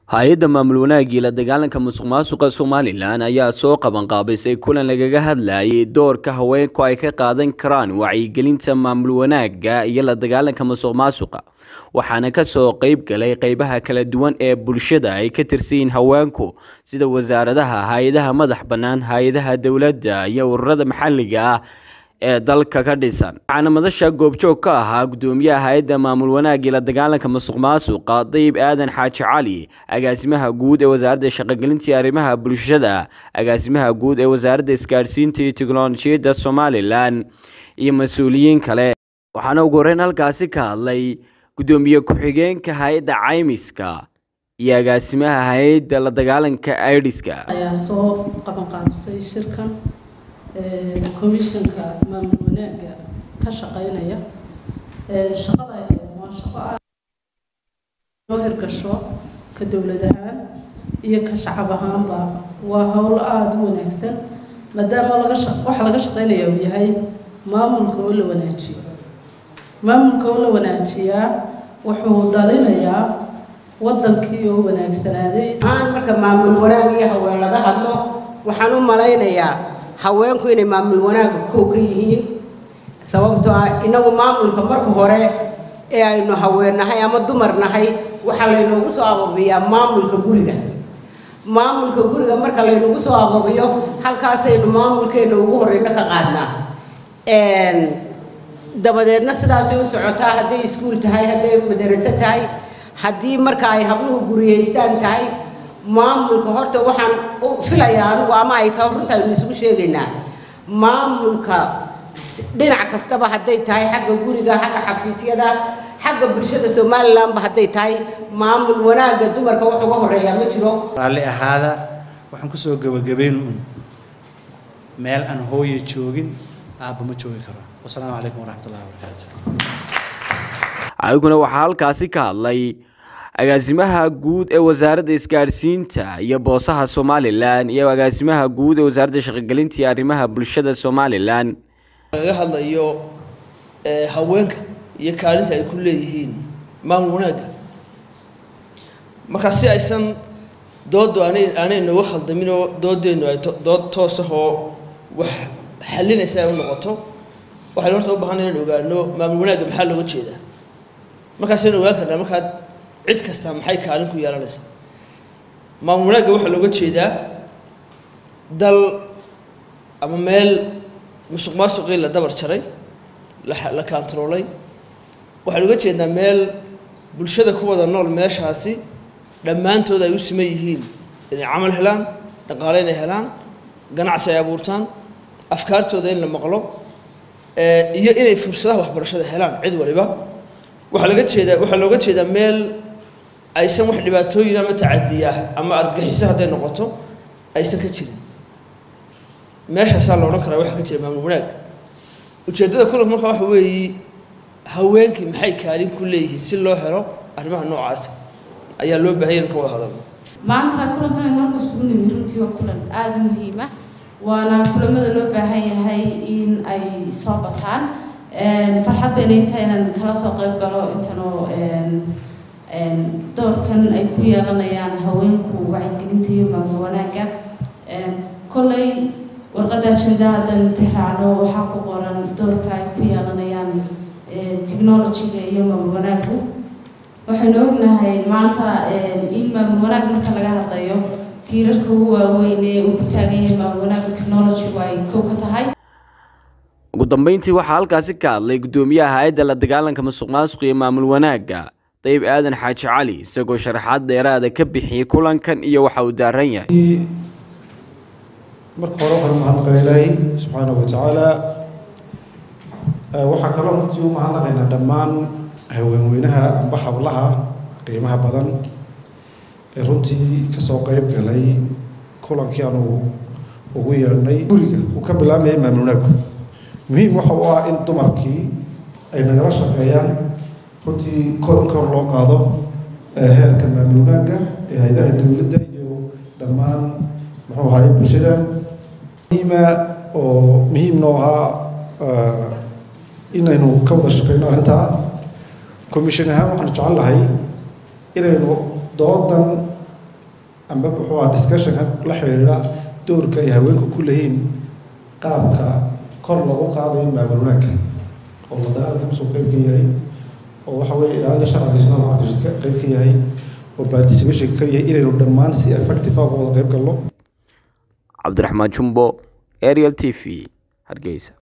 hay-adda maamul wanaagii la dagaalanka musuq maasuqa somalilan ayaa soo qabanqaabisay kulan lagaga hadlayay doorka haweenku ay ka qaadan karaan wacyigelinta maamul wanaagga iyo la dagaalanka musuq maasuqa waxaana kasoo qeyb galay qeybaha kala duwan ee bulshada ay ka tirsanyihiin haweenku sida wasaaradaha hay-adaha madax bannaan hay-adaha dowladda iyo ururada maxalliga ah ee dalka ka dhisan waxaana madasha goobjoog ka ahaa gudoomiyaha hay-adda maamul wanaagii la dagaalanka musuq maasuqa dayib aadan xaaji cali agaasimaha guud ee wasaaradda shaqogelinta iyo arrimaha bulshada agaasimaha guud ee wasaaradda isgaadhsiinta iyo teknolojiyadda somalilan iyo mas-uuliyiin kale waxaana ugu horeyn halkaasi ka hadlay gudoomiye ku-xigeenka hay-adda caymiska iyo agaasimaha hay-adda la dagaalanka aidiska ayaa soo qabanqaabisay shirkan commissionka maamul wanaagga ka shaqeynaya shaqada waa shaqo aad noo hirgasho ka dowlad ahaan iyo ka shacab ahaanba waa howl aada u wanaagsan maadaama laga waxa laga shaqeynaya uu yahay maamulka oo la wanaajiyo maamulka oo la wanaajiyaa wuxuu dhalinayaa wadankii oo wanaagsanaaday aan marka maamul wanaag iyo haween laga hadlo waxaan u malaynayaa haweenku inay maamul wanaagga kow ka yihiin sababtoo ah inagu maamulka marka hore ee aynu haweennahay ama dumar nahay waxaa laynoogu soo ababiyaa maamulka guriga maamulka guriga marka laynagu soo ababiyo halkaasaynu maamulkeenna ugu horeyno ka qaadnaa dabadeedna sidaasay u socotaa hadday iskuul tahay hadday madaraso tahay haddii marka ay habluhu guriyeystaan tahay maamulka horta waxaan u filayaa anigu ama ay tahay runta aynu isugu sheegaynaa maamulka dhinac kastaba hadday tahay xagga guriga xagga xafiisyada xagga bulshada somalilanba hadday tahay maamul wanaagga dumarka wax uga horeeyaa ma jiro raalli ahaada waxaan kusoo gebagabayn un meel aan hooye joogin aabba ma joogi karo wasalaamu calaykum waraxmatullahi wabarakaatu adiguna waxaa halkaasi ka hadlay agaasimaha guud ee wasaaradda isgaadhsiinta iyo boosaha somalilan iyo agaasimaha guud ee wasaaradda shaqogelinta iyo arrimaha bulshada somalilan laga hadlayo haweenka iyo kaalinta ay ku leeyihiin maamul wanaagga markaa si aysan dooddu aanay aanay nooga khaldaminoo doodeennu ay dood toosahoo wax xallinaysa ay u noqoto waxaynu horta u baahana inaan ogaano maamul wanaagga maxaa looga jeedaa markaasaynu ogaan karnaa markaad cid kasta maxay kaalin ku yeelanaysaa maamul wanaagga waxaa looga jeedaa dal ama meel musuq maasuqii la dabar jaray la kaantaroolay waxaan uga jeednaa meel bulshada ku wada nool meeshaasi dhammaantood ay u siman yihiin inay camal helaan dhaqaale inay helaan ganacsi ay abuurtaan afkaartooda in la maqlo iyo inay fursadaha waxbarashada helaan cid waliba waxaa laga jeedaa waxaa looga jeedaa meel aysan wax dhibaatooyin ama tacadiya ah ama argaxiso hadday noqoto aysan ka jirin meeshaasaa la odhan karaa waxaa ka jira maamul wanaag ujeeddada kulanka markaa waxa weeye haweenkii maxay kaalin ku leeyihiin si loo helo arrimaha noocaasa ayaa loo baahanya in ka wada hadalno maanta kulankan aynu halka isugu nimi runtii waa kulan aada u muhiim ah waana kulamada loo baahan yahay in ay soo bataan farxad bayna intaa inaan kala soo qayb galo intanoo doorkan ay ku yeelanayaan haweenku wacyigelinta iyo maamul wanaagga kolley warqadda ajenda haddaynu tixraacno waxaa ku qoran doorka ay ku yeelanayaan technologyga iyo maamul wanaaggu waxaynu ognahay maanta in maamul wanaag marka laga hadlayo tiirarka ugu waaweyn ee uu ku taagan yahay maamul wanaagga technologygu ay kow ka tahay ugu dambeyntii waxaa halkaasi ka hadlay gudoomiyaha hay-adda la dagaalanka musuq maasuq iyo maamul wanaagga dayib aadan xaaji cali isagoo sharaxaad dheeraada ka bixiyey kulankan iyo waxa uu daaran yahay marka hore waxaan umahadnaqan ilaahay subxaanahu watacaala waxaa kaloo runtii u mahadnaqaynaa dhammaan haweenweynaha amba hablaha qiimaha badan ee runtii kasoo qeyb galay kulankii aanu ugu yeedhnay guriga uu ka bilaabmayay maamul wanaagku muhiim waxa u ah in dumarkii ay nagala shaqeeyaan runtii kor in kor loo qaado heerka maamul wanaagga ee hay-adaha dowladda iyo dhammaan muxuu ahaye bulshada muhiima oo muhiim noo ahaa inaynu ka wada shaqeyno arrintaa commission ahaan waxaanu jecel lahay inaynu doodan amba muxuu aha discussionka la xidhiidha doorka ay haweenku ku leeyihiin qaabka kor loogu qaadayo maamul wanaagga oo la dagaalka kusoo qeyb ka yahay oo waxa weeye ilaalinta sharciga islaamka cabdirashiid ka qeyb ka yahay oo participation ka yahay inaynu dhammaan si effective ah uga wada qeyb galno cabdiraxmaan jumbo ariel t v hargeysa